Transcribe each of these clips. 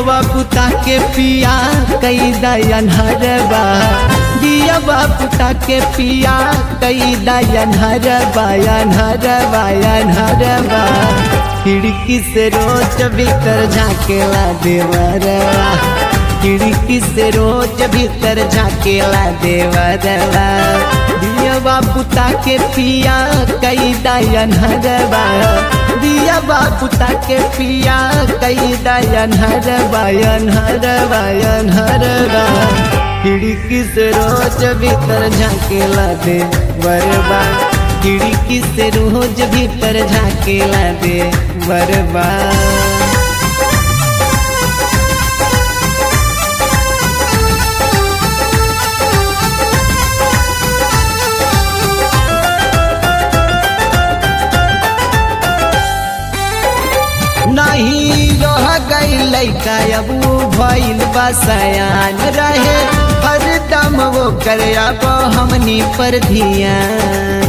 दियवा पुता के पिया कई दयन हरबा दियवा पुता के पिया कई दयन हरबा यन हरबा यन हरबा खिड़की से रोज भीतर झाकेला देवरवा खिड़की से रोज भीतर झाकेला देवरवा दियवा पुता के पिया कई दयन हरबा दिया बापुता के पिया कई दयन हर बयन हर बयन हर खिड़की से रोज भीतर झाकेला दे बरबा खिड़की से रोज भीतर झाकेला दे बरबा नहीं रह गई लैका अब भइल बसयान रहे हर दम वो कर अब हमनी पर धियान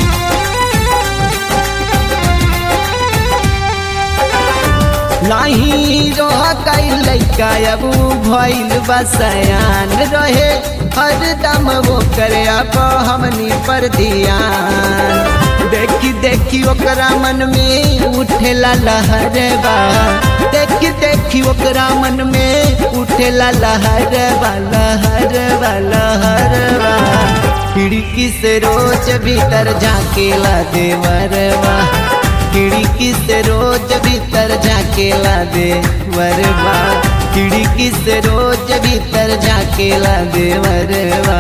नहीं रह गई लैका अब भइल बसयान रहे हर दम वो कर अब हमनी पर धियान देखी देखी ओकरा मन में उठेला लहरबा देखी देखी ओकरा मन में उठेला लहरबा लहरबा लहरबा खिड़की से रोज भीतर झाकेला देवरबा खिड़की से रोज भीतर झाकेला देवरबा खिड़की से रोज भीतर झाकेला देवरबा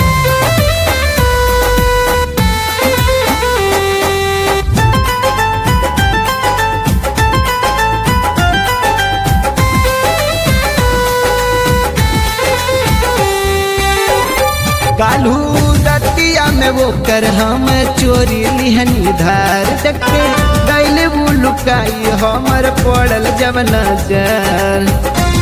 कालू रतिया में वो कर हम चोरी लिहनी धार देखे गैले वो लुकाई हमर पड़ल जब नजर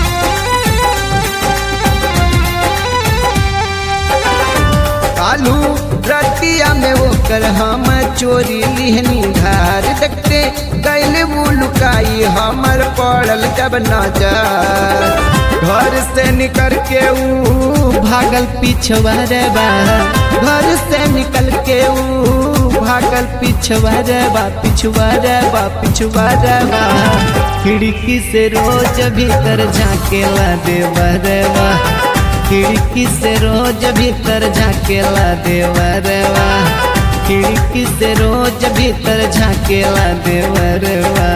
कालू रतिया में वो कर हम चोरी लिहनी धार देखते गैले वो लुकाई हमर पड़ल जब नजर घर से निकल के ऊ भागल पिछवारबा घर से निकल के ऊ भागल पिछवारबा पिछवारबा पिछवारबा खिड़की से रोज भीतर झाकेला देवरबा खिड़की से रोज भीतर झाकेला देवरबा खिड़की से रोज भीतर झाकेला देवरबा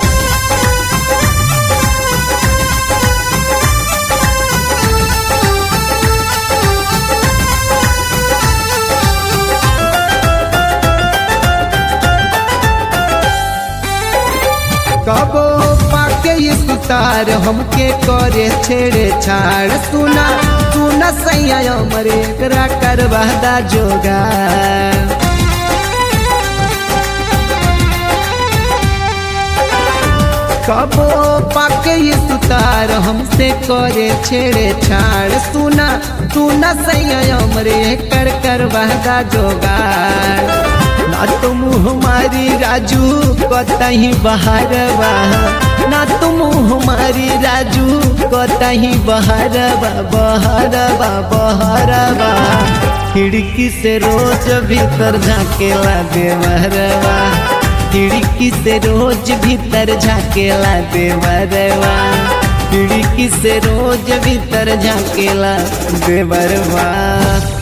कबो पाके ये सुतार हमके करे छेड़े छाड़ सुना सुना सैया मरे करा करवादा जोगा कबो पाके ये सुतार हमसे करे छेड़े छाड़ सुना सुना सैया मरे कर करवादा जोगाड़ ना तो मुँह मारी राजू कतही बहारबा ना तो मुँह मारी राजू कतही बहारबा बहारबा बहारबा खिड़की से रोज भीतर झाकेला देवरबा खिड़की से रोज भीतर झाकेला देवरबा खिड़की से रोज भीतर झाकेला देवरबा